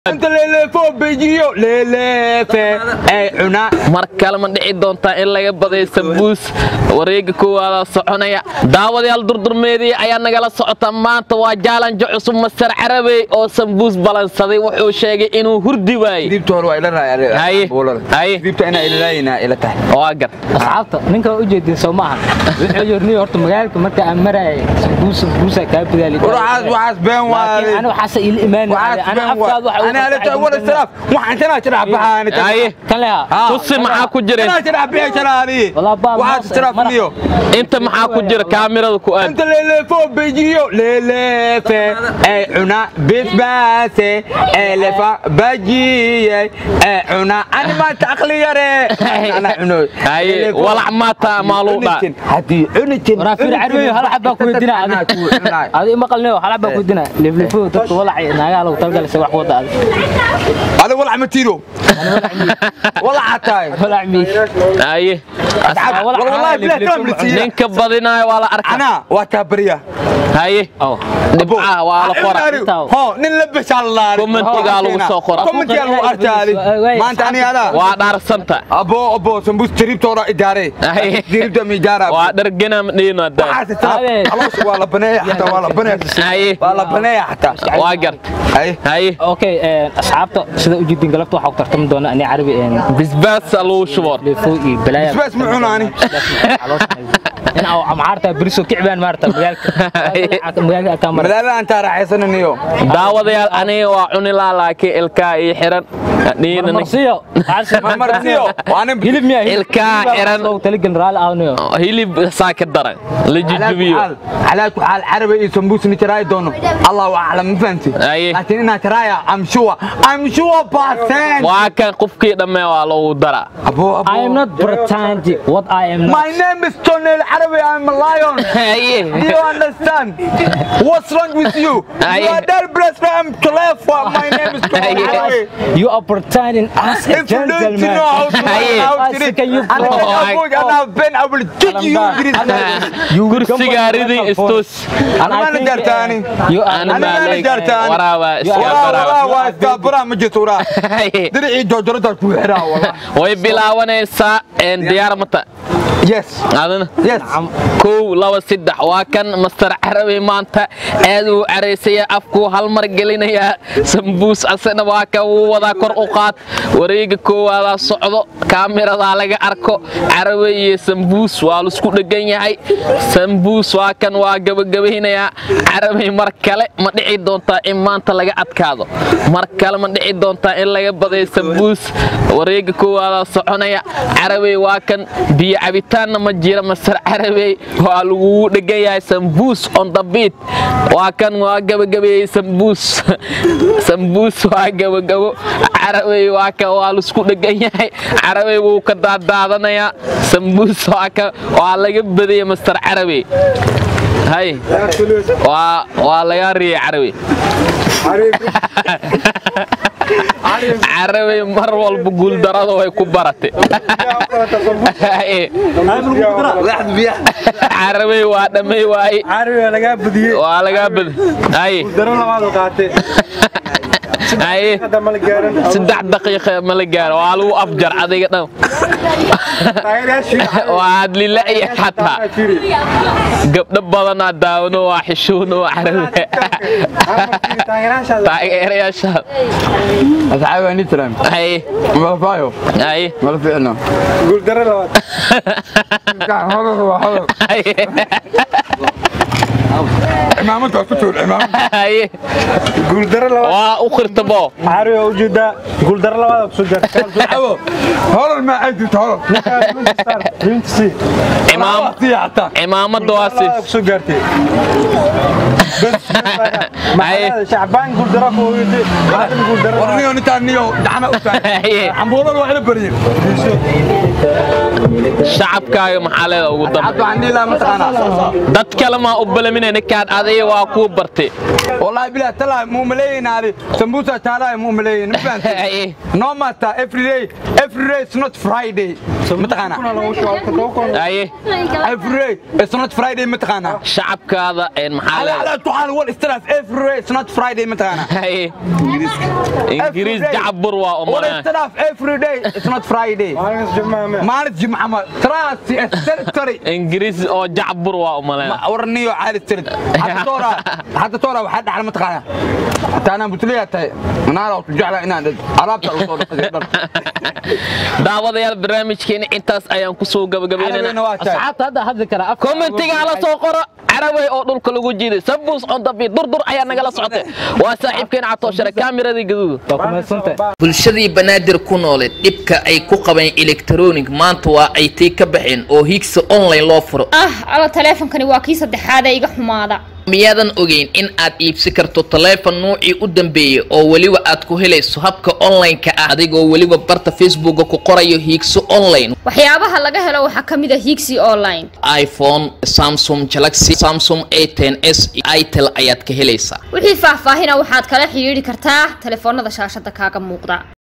Inta leeleefo bejiyo leeleefe ay cunaa mar kale ma dhici doontaa in laga baday sambuus wareega koowaada soconaya daawadayaal durdurmeedii ayaa nagala socota maanta waa jaalanjo cusub masar carabey oo sambuus balansaday wuxuu sheegay inuu hurdi waayey dibta hore waa ila Haye. raayay Haye. dibta inaa ilalaayina ila tahay waa gar asxaabta ninka u jeedin soo maaha wuxuu yirni horta magaalka marka aan maraay sambuus sambuusa ka bidaali waxaas waxaas been waaye ana waxa ila imaan waxaas ana been afkaad waxa waaye ana ala wala salaaf waxaan tanaa jira baxaan haye kan leha tusi maxaa ku jira tanaa jira baxaan jaraani Walaa baa waxaas maase, salaaf madax- niyo inta maxaa ku jira kaamirada ku aad inta leeleefo bejiyo leeleefe ay cunaa bisbaase ee lefa bajiyey ee cunaa ani maanta aqli yare ana cuno haye walac maata maaluudha hadii cunitin waraa fiir carbi hal xabba ku weydiina adi ma qalneeyo hal xabba ku weydiina liflifo dadka walacay naagaha lagu talgalay wax wada adi ada walac ma tiro walac tahay walac mi haye wallahi bilaa kalam la siiya ninka badinaayo waa la arkaa ana waa taa bariya haye oh dhibcaha waa la qora ho nin la bashaalaari Commentigaa lagu soo qora. commentigaa lagu arkaali maanta ani adaa waa dhaarsanta abo abo sambus tiribtooda idaare Haye. tiribta mi idaara waa dhargana madhiino hadda Abe. waa la baneeya xataa waa la baneeya haye waa la baneeya xataa waa gart haye haye okay asxaabta sida u jeedin galabta waxa ku tartami doona ani carbi bisbaas lagu shubo lifo iyo balaaya Bisbaas ma cunaani? in au amaarta biriso kicbaan maarta magaalka magaalka ka mar madaala aan taa raaxaysananiyo daawadayaal aniga waa cuni laa laakiin ilkaa ii xiran dhiina nin- marsiyo marmarsiyo waa nin hilib miya Ilkaa xiran. soo taligal raali ahnayo hilib saa ka daran la jujubiyo على كل حال عربي يسمبوس نتراي دونه الله اعلم ما فهمتي أيه. لكن انا ترايا ام شو ام شو باسين waa kan qofkii dhammee waa lagu daraa ابو ابو I am not pretending what I am not My name is Tony Arabi. I'm a lion. haye Do you understand? What's wrong with you? You Aye. are that blessed. I'm clever. My name is Tony Aye. Arabi. you are pretending as a If you don't gentleman know how to Aye. how to I read, can you and go. then I will- and I've been, I will teach you English. kursigaa ridin istus And I Ana think, jartaani. uh, you are ana Ana maalig jartaan. waraaba iska Walaa walaa baraba waa istaabara ma jirto walaa. Haye. Diricii joojorada ku xiraa walaa. way bilaabanaysaa een diyaar mata Yes. adana Yes. kow laba saddex waa kan master carabi maanta aad uu caraysaya afkuu hal mar gelinayaa sambuus asana waa kan wuu wadaa kor u qaad wareega koowaadaa socdo kaamiradaa laga arko carabi iyo sambuus waa laisku dhegan yahay sambuus waa kan waa gabagabaynayaa carabi mar kale ma dhici doontaa in maanta laga adkaado mar kale ma dhici doontaa in laga baday sambuus wareega koowaadaa soconaya carabi waa kan biyo cabitaanna ma jira masar carabey waa lagugu dhegan yahay sambuus on the beat waa kan waa gabagabeeyey sambuus sambuus waa gabagabo carabey waa kan waa laisku dhegan yahay carabey wuu ka daadaadanayaa sambuus waa kan waa laga badiyey masar carabey hay waa waa laga riyey carabey carabey mar walba guuldarada way ku baratay carabey waa dhammay waaye carabiga lagaa badiyey waa lagaa bad haye daro labaad oo qaatay haye hadda ma la gaarin saddex daqiiqa ma la gaaro waa lagu afjar adiga dhan taageerayaashii waa adlila'ya xataa gabdho badanaa daawano waa xishuuno waa carabi taageerayaashaada taageerayaasha Asxaabi ani tiraam. haye Ma faayo. haye Ma fiicno. guul daro labaad Ka hodo waa hodo. haye Imaamada waa ku tuur imaamada. haye guul daro labaad waa u khirtabo carabiga u jeedaa guul daro labaad oo kusoo gaartay Abo. Hodo ma aadi hodo. rinti imaam Tiyaata. cimaamada waa si labaad kusoo gaartay haye shacbaan guul daro ku ogeyday carabi guul daro Warniyo nintaan niyo gacana u taagay. haye Cambuulada waa ila bariyeen. shacabkaaga maxaa leeda ugu dambe Hadda ani la mataqaana. dad kale maa u balaminay ninkaan adiga waa kuu bartay Wallahi bilaa talaa muu maleeynaadi. Sambusa taala muu maleeyin. Ma fahanteen? haye No matter every day. Every day is not Friday. mataqaanaa kuna lagu shubo todoba kun haye every it's not friday mataqaanaa shacabkaada een maxaa على leedahay على تعال وال استراس every it's not friday mataqaanaa haye ingiriis jacbur waa وال umalaa استراس every day it's not friday maalinkas jimcaha me مالت جمعة ما تراس السرتري ingiriis oo jacbur waa umalaa ورنيو عالي السرد حتى تورا حتى تورا وحد على متقانا حتى انا بتليها تاي انا لو تجعل انا عرفت الوصول daawadayaal barnaamijkeena intaas ayaan kusoo gabagabeynana على waa tahay asxaabta hadda hadli kara afka kommentiga hala soo qoro carabay oo dhulka lagu jiiday sabuus on dabi durdur ayaa nagala socotay waa saaxiibkeena catooshare kaamiradii gaduuda waa kumadsantay bulshadii banaadir ku nooleed dhibka ay ku qabeen elektronic maanta waa ay tii ka baxeen oo higsa online loo furo ah alla taleefonkani waa kii saddexaad ee iga xumaada miyaadan ogeyn in aad iibsi karto taleefon nuucii u dambeeyey oo weliba aad ku helayso habka online-ka ah adigoo weliba barta facebooka ku qorayo hiigso online waxyaabaha laga helo waxaa ka mid a higsi online iphone samsung galaxy samsung a ten s itel ayaad ka helaysaa wixii faahfaahina waxaad kala xidhiidhi kartaa taleefoonada shaashada kaaga muuqda